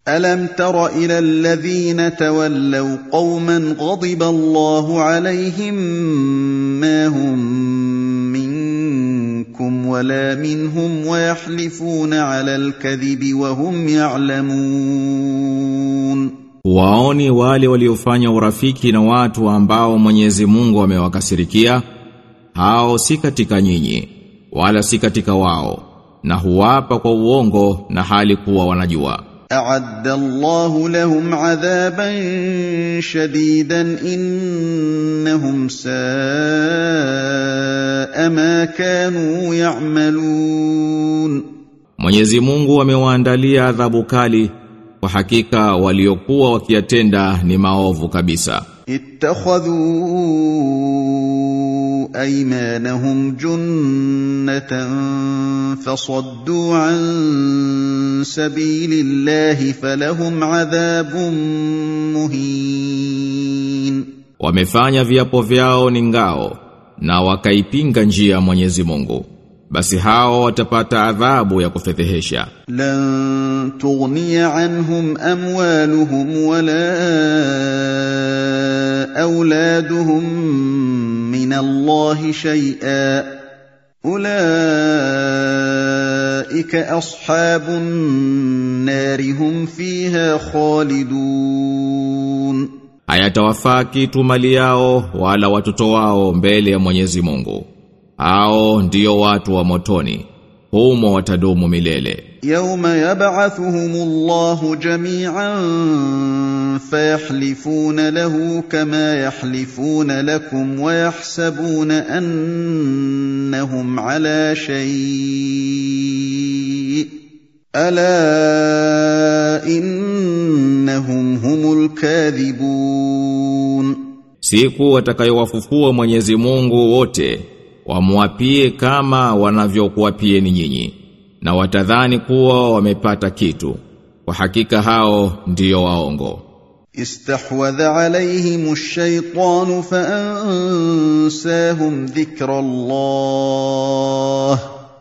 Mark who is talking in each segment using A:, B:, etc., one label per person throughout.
A: الم تر الى الذين تولوا قوما غضب الله عليهم ما هم منكم ولا منهم ويحلفون على الكذب وهم يعلمون
B: Waoni wale waliofanya urafiki na watu ambao Mwenyezi Mungu amewakasirikia hao si katika nyinyi wala si katika wao na huwapa kwa uongo na hali kuwa wanajua
A: اعد الله لهم عذابا شديدا انهم ساء ما كانوا يعملون
B: Mwenyezi Mungu amewaandalia adhabu kali kwa hakika waliokuwa wakiyatenda ni maovu kabisa
A: اتخذوا ايمانهم جنه فصدوا عن سبيل الله فلهم عذاب مهين
B: wamefanya viapo vyao ni ngao na wakaipinga njia ya Mwenyezi Mungu basi hao watapata adhabu ya kufedhehesha
A: لن تغني عنهم اموالهم ولا اولادهم من الله شيئا اولئك اصحاب النار هم فيها خالدون
B: hayatawafaa kitu mali yao wala watoto wao mbele ya Mwenyezi Mungu hao ndio watu wa motoni humo watadumu milele
A: يوم يبعثهم الله جميعا فيحلفون له كما يحلفون لكم ويحسبون انهم على شيء الا انهم هم الكاذبون
B: siku watakayowafufua Mwenyezi Mungu wote wamwapie kama wanavyokuapieni nyinyi na watadhani kuwa wamepata kitu kwa hakika hao ndiyo waongo
A: استحوذ عليهم الشيطان فانساهم ذكر الله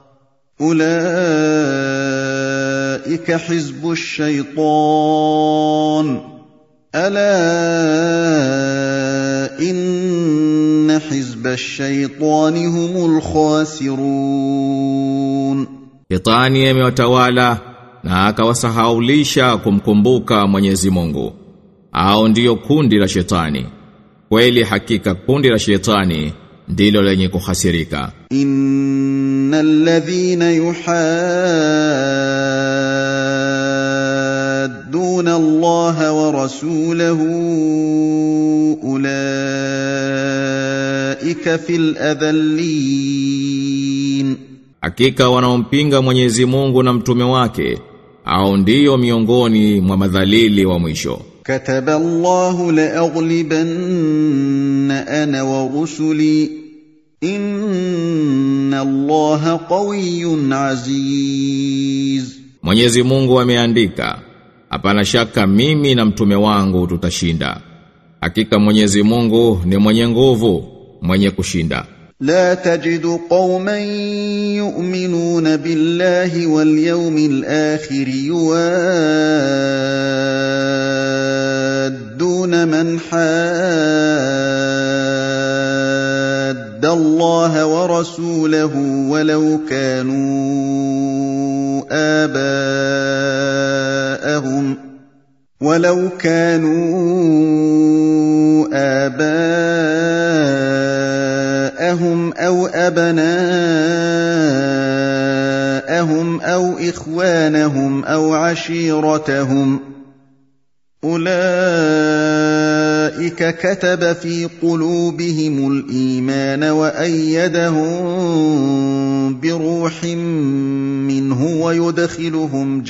A: اولئك حزب الشيطان الا ان حزب الشيطان هم الخاسرون
B: Shetani amewatawala na akawasahaulisha kumkumbuka Mwenyezi Mungu. Hao ndiyo kundi la shetani. Kweli hakika kundi la shetani ndilo lenye kuhasirika.
A: ان الذين يحادون الله ورسوله اولئك في الاذلين
B: Hakika wanaompinga Mwenyezi Mungu na mtume wake au ndiyo miongoni mwa madhalili wa mwisho.
A: كتب الله لاغلبن انا ورسلي ان الله قوي عزيز
B: Mwenyezi Mungu ameandika, hapana shaka mimi na mtume wangu tutashinda. Hakika Mwenyezi Mungu ni mwenye nguvu, mwenye kushinda.
A: لا تجد قوما يؤمنون بالله واليوم الاخر يوادون من حاد الله ورسوله ولو كانوا اباءهم ولو كانوا آباءهم أو أبناءهم أو إخوانهم أو عشيرتهم أولئك كتب في قلوبهم الإيمان وأيدهم بروح منه ويدخلهم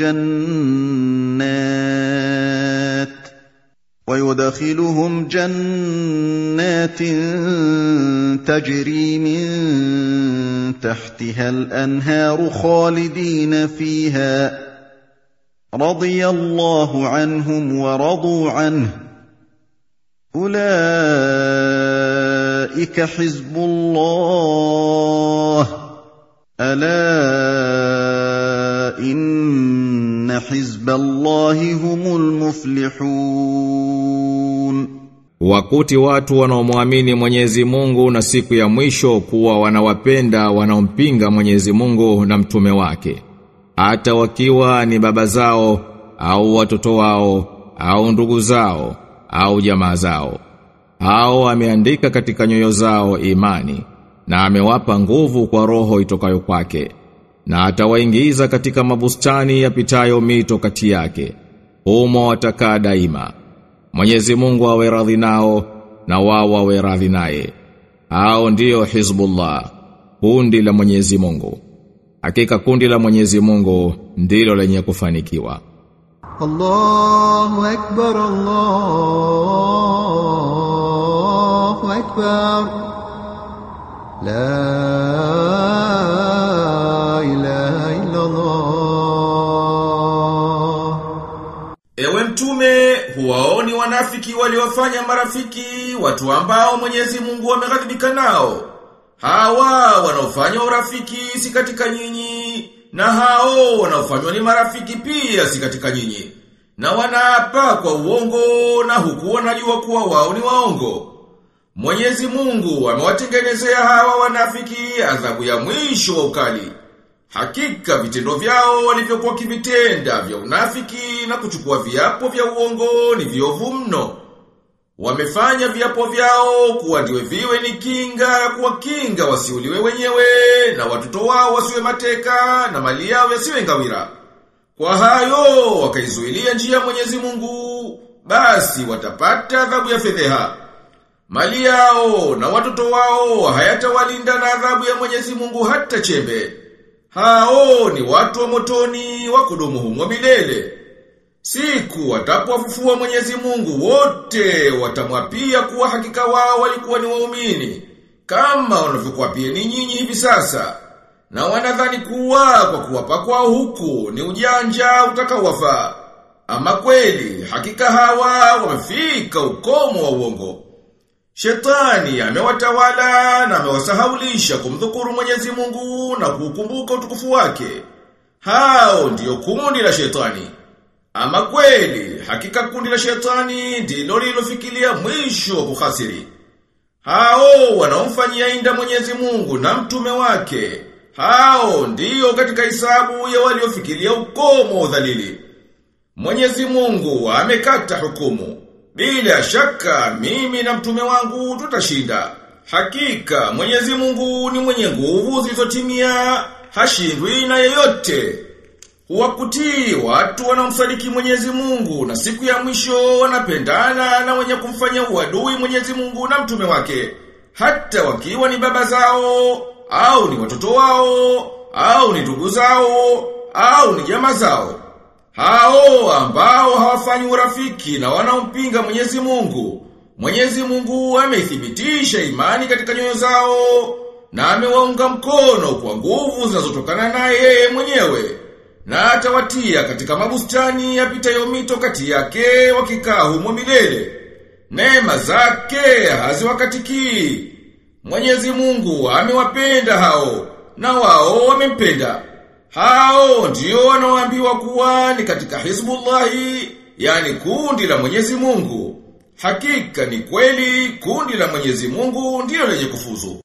A: جنات ويدخلهم جنات تجري من تحتها الانهار خالدين فيها رضي الله عنهم ورضوا عنه اولئك حزب الله الا ان إن حزب الله هم المفلحون
B: Wakuti watu wanaomwamini Mwenyezi Mungu na siku ya mwisho kuwa wanawapenda wanaompinga Mwenyezi Mungu na mtume wake. Hata wakiwa ni baba zao au watoto wao au ndugu zao au jamaa zao. Hao ameandika katika nyoyo zao imani na amewapa nguvu kwa roho itokayo kwake na atawaingiza katika mabustani yapitayo mito kati yake. Humo watakaa daima. Mwenyezi Mungu awe radhi nao na wao wawe radhi naye. Hao ndiyo Hizbullah, kundi la Mwenyezi Mungu. Hakika kundi la Mwenyezi Mungu ndilo lenye kufanikiwa.
C: الله أكبر الله أكبر لا إله إلا الله
D: Ewe mtume, huwaoni wanafiki waliofanya marafiki, watu ambao Mwenyezi Mungu ameghadhibika nao. Hawa wanaofanya urafiki si katika nyinyi, na hao wanaofanywa ni marafiki pia si katika nyinyi. Na wanaapa kwa uongo na huku wanajua kuwa wao ni waongo. Mwenyezi Mungu amewatengenezea hawa wanafiki adhabu ya mwisho wa ukali. Hakika vitendo vyao walivyokuwa kivitenda vya unafiki na kuchukua viapo vya uongo ni viovu mno. Wamefanya viapo vyao kuwa ndiwe viwe ni kinga ya kuwakinga wasiuliwe wenyewe na watoto wao wasiwe mateka na mali yao yasiwe ngawira. Kwa hayo wakaizuilia njia ya Mwenyezi Mungu, basi watapata adhabu ya fedheha. Mali yao na watoto wao hayatawalinda na adhabu ya Mwenyezi Mungu hata chembe. Hao ni watu wa motoni wa kudumu humo milele. Siku watapowafufua Mwenyezi Mungu wote watamwapia kuwa hakika wao walikuwa ni waumini kama wanavyokuapia ni nyinyi hivi sasa. Na wanadhani kuwa kwa kuwapa kwao huku ni ujanja utakaowafaa. Ama kweli hakika hawa wamefika ukomo wa uongo. Shetani amewatawala na amewasahaulisha kumdhukuru Mwenyezi Mungu na kukumbuka utukufu wake. Hao ndiyo kundi la shetani. Ama kweli, hakika kundi la shetani ndilo lilofikiria mwisho wa kuhasiri. Hao wanaomfanyia inda Mwenyezi Mungu na mtume wake. Hao ndiyo katika hisabu ya waliofikiria ukomo wa udhalili. Mwenyezi Mungu amekata hukumu. Bila shaka mimi na mtume wangu tutashinda. Hakika Mwenyezi Mungu ni mwenye nguvu zilizotimia, hashindwi na yeyote. Huwakutii watu wanaomsadiki Mwenyezi Mungu na siku ya mwisho wanapendana na wenye kumfanya uadui Mwenyezi Mungu na mtume wake. Hata wakiwa ni baba zao, au ni watoto wao, au ni ndugu zao, au ni jamaa zao. Hao ambao hawafanyi urafiki na wanaompinga Mwenyezi Mungu. Mwenyezi Mungu ameithibitisha imani katika nyoyo zao na amewaunga mkono kwa nguvu zinazotokana naye yeye mwenyewe. Na atawatia katika mabustani yapitayo mito kati yake wakikaa humo milele. Neema zake haziwakatikii. Mwenyezi Mungu amewapenda hao na wao wamempenda. Hao ndio wanaoambiwa kuwa ni katika Hizbullahi, yani kundi la Mwenyezi Mungu. Hakika ni kweli kundi la Mwenyezi Mungu ndio lenye kufuzu.